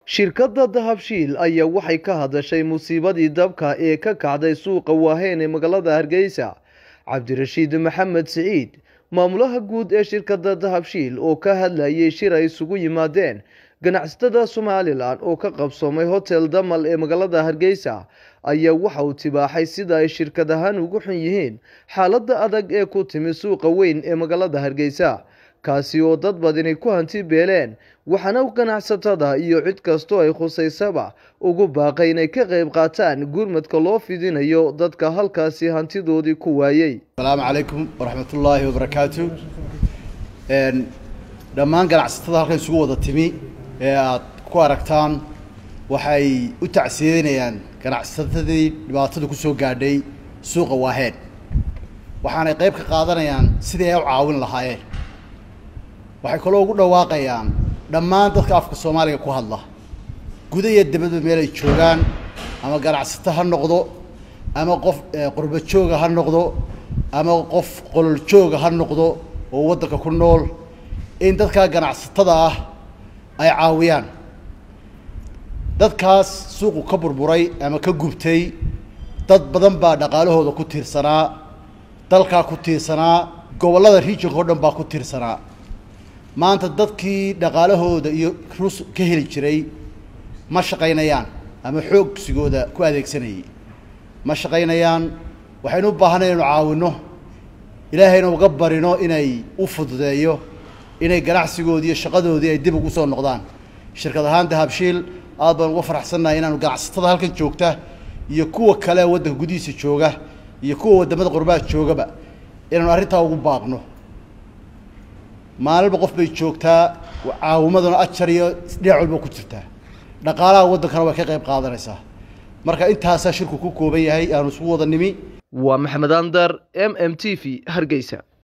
shirkadda dahabshiil ayaa waxay ka hadashay musiibadii dabka ee ka kacday suuqa waaheen ee magaalada hargeysa cabdirashiid maxamed siciid maamulaha guud ee shirkadda dahabshiil oo ka hadlayay shir ay isugu yimaadeen ganacsatada somalilan oo ka qabsoomay hotel damal ee magaalada hargeysa ayaa waxa uu tibaaxay sida ay shirkad ahaan ugu xun yihiin xaaladda adag ee ku timi suuqa weyn ee magaalada hargeysa kaasi oo dad badani ku hanti beeleen waxaana ganacsatada iyo cid kastoo ay khusaysaba ugu baaqay inay ka qayb qaataan gurmadka loo fidinayo dadka halkaasi hantidoodii ku waayey asalaamu calaykum waraxmatullaahi wabarakaatu dhammaan ganacsatada halkan isugu wada timi ee aad ku aragtaan waxay u tacsiyeynayaan ganacsatadii dhibaatadu kusoo gaadhay suuqa waaheen waxaanay qayb ka qaadanayaan sidii ay u caawin lahaayeen waxay kaloo ugu dhawaaqayaan dhammaan dadka afka soomaaliga ku hadla guda iyo dibadba meel ay joogaan ama ganacsato ha noqdo ama qof qurba jooga ha noqdo ama qof qolol jooga ha noqdo oo waddanka ku nool in dadkaa ganacsatada ah ay caawiyaan dadkaas suuqu ka burburay ama ka gubtay dad badan baa dhaqaalahooda ku tiirsanaa dalkaa ku tiirsanaa gobollada regionka o dhan baa ku tiirsanaa maanta dadkii dhaqaalahooda iyo rus ka heli jiray ma shaqaynayaan ama xoogsigooda ku adeegsanayay ma shaqaynayaan waxaynu u baahanay inu caawinno ilaahayna uga barino inay u fududeeyo inay ganacsigoodii iyo shaqadoodii ay dib ugu soo noqdaan shirkad ahaan dahabshiil aad baan uga faraxsannahay inaanu ganacsatada halkan joogta iyo kuwa kale waddanka gudihiisa jooga iyo kuwa waddamada qurbaha joogaba inaanu arrintaa ugu baaqno maalinba qof bay joogtaa caawimaduna ajar iyo dhinac walba ku jirtaa dhaqaalaha waddankana way ka qayb qaadanaysaa marka intaasaa shirku ku kooban yahay aanu isugu wada nimi waa maxamed andar m m t v hargeysa